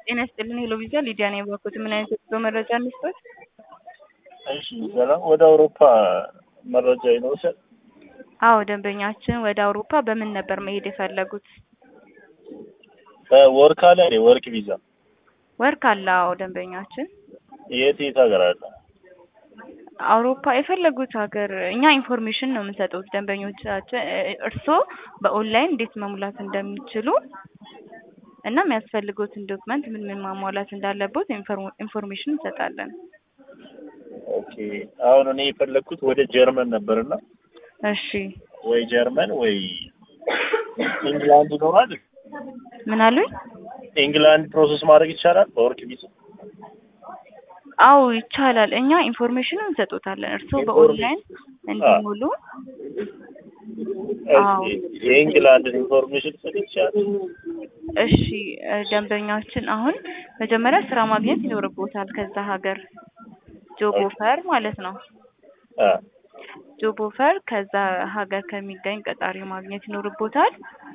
ጤና ይስጥልን ሄሎ ቪዛ ሊዲያ ነው የባኩት። ምን አይነት የጉዞ መረጃ እንስጦት? እሺ ሰላም። ወደ አውሮፓ መረጃ ይኖርሻል? አዎ ደንበኛችን ወደ አውሮፓ በምን ነበር መሄድ የፈለጉት? በወርክ አለ እንዴ? ወርክ ቪዛ ወርክ አለ። አዎ ደንበኛችን የት የት ሀገር አለ? አውሮፓ የፈለጉት ሀገር እኛ ኢንፎርሜሽን ነው የምንሰጡት ደንበኞቻችን። እርስዎ በኦንላይን እንዴት መሙላት እንደሚችሉ እና የሚያስፈልጉትን ዶክመንት ምን ምን ማሟላት እንዳለበት ኢንፎርሜሽን እንሰጣለን። ኦኬ አሁን እኔ የፈለግኩት ወደ ጀርመን ነበርና እሺ ወይ ጀርመን ወይ ኢንግላንድ ይኖራል። ምን አሉኝ? ኢንግላንድ ፕሮሰስ ማድረግ ይቻላል በወርክ ቪዛ? አዎ ይቻላል። እኛ ኢንፎርሜሽን እንሰጡታለን። እርስዎ በኦንላይን እንዲሞሉ አዎ። የኢንግላንድ ኢንፎርሜሽን ሰጥ ይቻላል? እሺ ደንበኛችን አሁን መጀመሪያ ስራ ማግኘት ይኖርቦታል ከዛ ሀገር ጆብ ኦፈር ማለት ነው። አ ጆብ ኦፈር ከዛ ሀገር ከሚገኝ ቀጣሪ ማግኘት ይኖርቦታል።